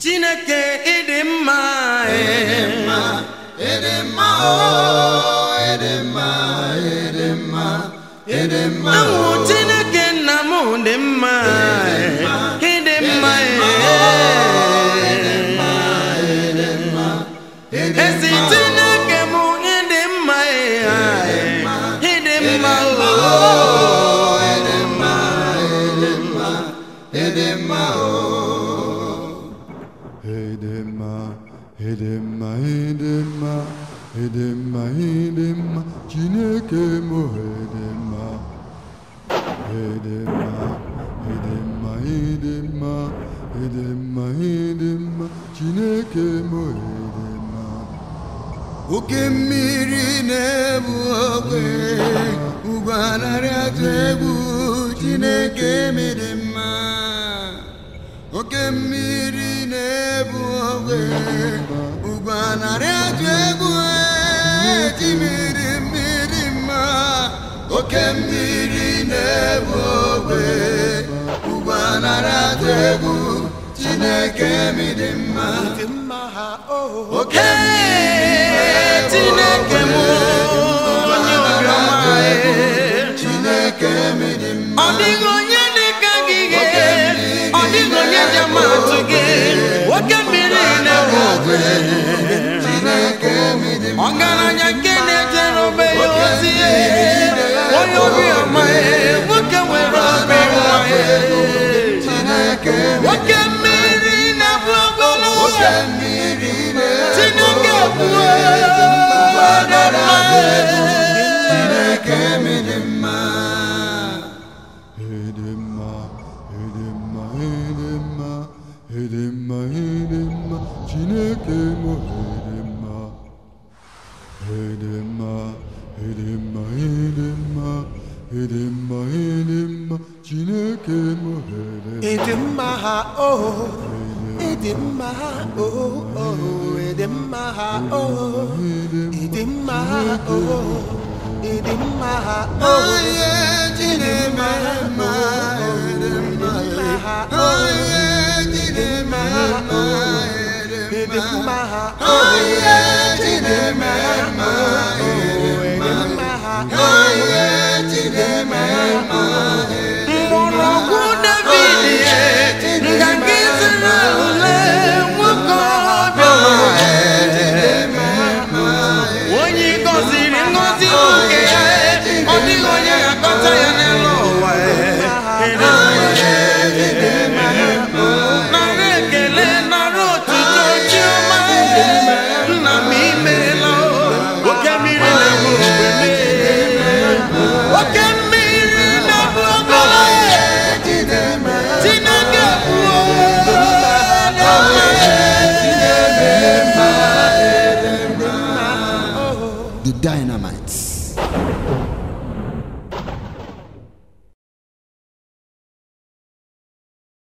chineke ịdị mma ịdị mma ịdị mma o ịdị mma ịdị mma ịdị mma ahụ chineke nna m dị mma ịdị mma ezi chineke m ịdị mma ịdị mma o ịdị mma ịdị mma ịdị mma o Edema, edema, edema, edema, edema, Chineke mo edema. Edema, edema, edema, edema, edema, Chineke mo edema. oke mmiri na-ebu ogwe ugwanarị atụ egwu chineke mịrị mma oke mmiri na-ebu ogwe ugwanarị atụ egwu timiri mmiri mma oke mmiri na-ebu ogwe ugwanarị atụ egwu chineke mịrị mma oke Ee, chineke m onye obiọma chineke mịrị mma ọ dịghị onye dị ka gị ghe ọ dịghị onye dị ama atụ gị nwoke mmiri na-ebu ogwe chineke mịrị mma ọgaranya nke na-ejere obe ya ozi ya onye obiọma ya nwoke nwere obi nwa ya chineke nwoke mmiri na-ebu ogwe n'ụzọ mmiri chineke bụ chineke mịrị mma Edema, edema, edema, edema, edema, Chineke mo edema. Edema, edema, edema, edema, edema, Chineke mo edema. Ịdị mma ha o ịdị mma ha o o ịdị mma ha o ịdị mma ha o ịdị mma ha o onye chineke mma ịdị mma onye chineke mma ịdị mma ha o onye chineke mma ịdị mma ha o onye chineke mma